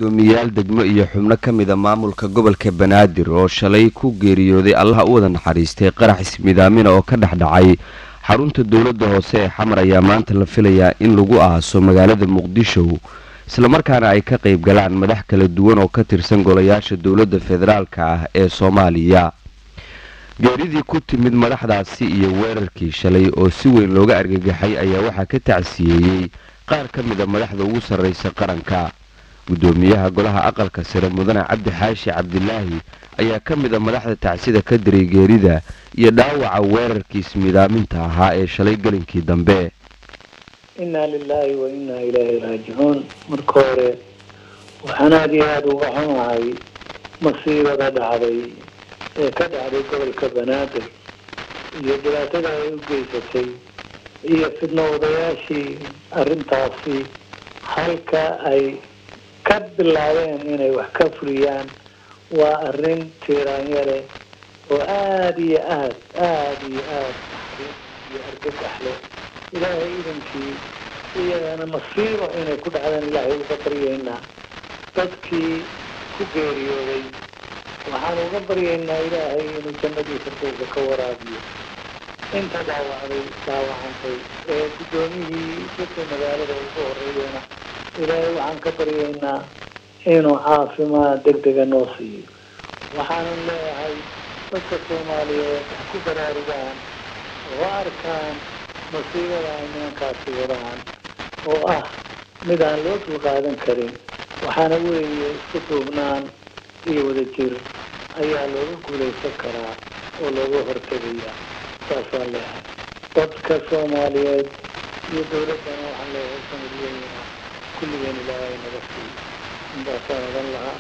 gudoomiyayaal degmo iyo xubno ka mida maamulka gobolka banaadir oo shalay ku geeriyooday allaha u wada naxariistay qarax ismidaamina oo ka dhex dhacay xarunta dowladda hoose ee xamar ayaa maanta la filayaa in lagu aaso magaalada muqdisho islamarkaana ay ka qayb galaan madax kala duwan oo ka tirsan golayaasha dowladda federaalka ah ee soomaaliya geeridii ku timid madaxdaasi iyo weerarkii shalay oo si weyn looga argagaxay ayaa waxaa ka tacsiyeeyey qaar ka mida madaxda ugu sarraysa qaranka gudoomiyaha golaha aqalka sare mudane cabdi xaashi cabdilaahi ayaa ka mid a madaxda tacsida ka diray geerida iyo dhaawaca weerarkii ismidaaminta ahaa ee shalay gelinkii dambe inaa lilaahi wa innaa ilaahi raajicuun marka hore waxaan aada iyo aada uga xunahay masiibada dhacday ee ka dhacday gobolka banaadir iyo dhibaatada ay u geysatay iyo fidno wadayaashii arrintaasi halka ay ka bilaabeen inay wax ka fuliyaan waa arrin tiiraanyale oo aada iyo aad aada iyo aad iyo argagax leh ilaahay idankii iyagana masiibo inay ku dhacdaan ilaahay uga baryaynaa dadkii ku geeriyooday waxaan uga baryaynaa ilaahay inuu jannadiisa dowga ka waraabiyo inta dhaawacday dhaawacantay ee guddoomiyihii dadka magaalada ugu horeeyana ilaahay waxaan ka baryaynaa inuu caafimaad deg dega noo siiyo waxaanan leeyahay dadka soomaaliyeed wax ku baraarugaan oo arkaan masiibada ay nimankaasi wadaan oo ah mid aan loo dulqaadan karin waxaana weeye isku duubnaan iyo wadajir ayaa looga guulaysan karaa oo looga hortegayaa saasaan leeyahay dadka soomaaliyeed iyo dowladdana waxaan leeyahay sanadweynaa kulligeen ilaahay naga siiyo intaasaan odan lahaa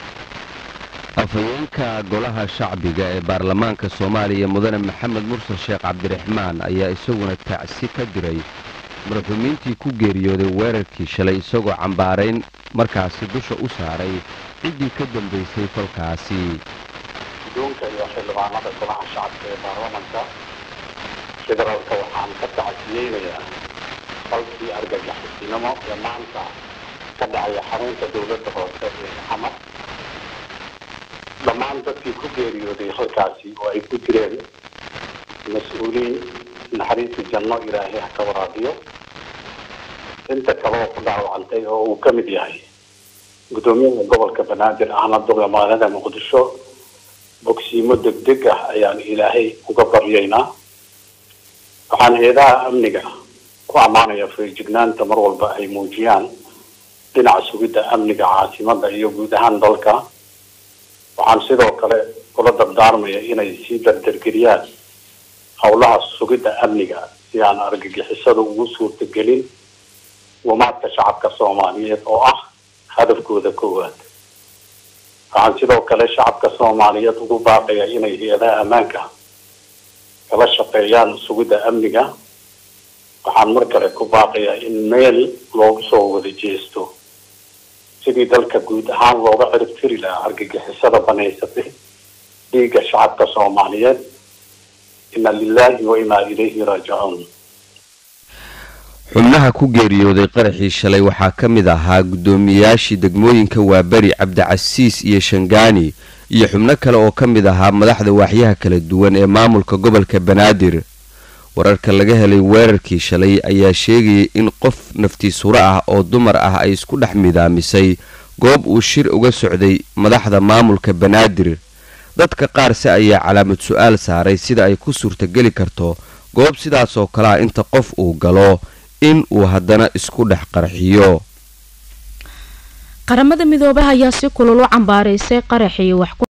afhayeenka golaha shacbiga ee baarlamaanka soomaaliya mudane maxamed mursal sheekh cabdiraxmaan ayaa isaguna tacsi ka diray madaxumiintii ku geeriyooday weerarkii shalay isagoo cambaarayn markaasi dusha u saaray ciddii ka dambaysay falkaasi guddoonka iyo xildhibaanada golaha shacabka ee baarlamanka federaalka waxaan ka tacsiyeynayaa falkii argagixisnimo ee maanta ka dhacaya xarunta dowladda hoose ee xamar dhammaan dadkii ku geeriyooday halkaasi oo ay ku jireen mas-uuliin naxariista janno ilaahay ha ka waraabiyo inta kaleoo ku dhaawacantay oo uu ka mid yahay guddoomiyaha gobolka banaadir ahna duqa magaalada muqdisho bogsiimo degdeg ah ayaan ilaahay uga baryaynaa waxaan eedaha amniga ku ammaanaya feejignaanta mar walba ay muujiyaan dhinaca sugidda amniga caasimada iyo guud ahaan dalka waxaan sidoo kale kula dardaarmaya inay sii dardargeliyaan howlaha sugidda amniga si aan argagixisada ugu suurtagelin wamaadka shacabka soomaaliyeed oo ah hadafkooda koowaad waxaan sidoo kale shacabka soomaaliyeed ugu baaqaya inay hay-adaha ammaanka kala shaqeeyaan sugidda amniga waxaan mar kale ku baaqayaa in meel loogu soo wada jeesto sidii dalka guud ahaan looga cirib tiri lahaa argagixisada banaysatay dhiigga shacabka soomaaliyeed ina lilaahi wa inaa ilayhi raajicuun xubnaha ku geeriyooday qaraxii shalay waxaa ka mid ahaa guddoomiyayaashii degmooyinka waaberi cabdicasiis iyo shangaani iyo xubno kale oo ka mid ahaa madaxda waaxyaha kala duwan ee maamulka gobolka banaadir wararka laga helay weerarkii shalay ayaa sheegayay in qof naftiisuro ah oo dumar ah ay isku dhex midaamisay goob uu shir uga socday madaxda maamulka banaadir dadka qaarse ayaa calaamad su-aal saaray sida ay ku suurtageli karto goob sidaas oo kale ah inta qof uu galo in uu haddana isku dhex qarxiyo qaramada midoobaha ayaa si kulul u cambaaraysay qaraxii wax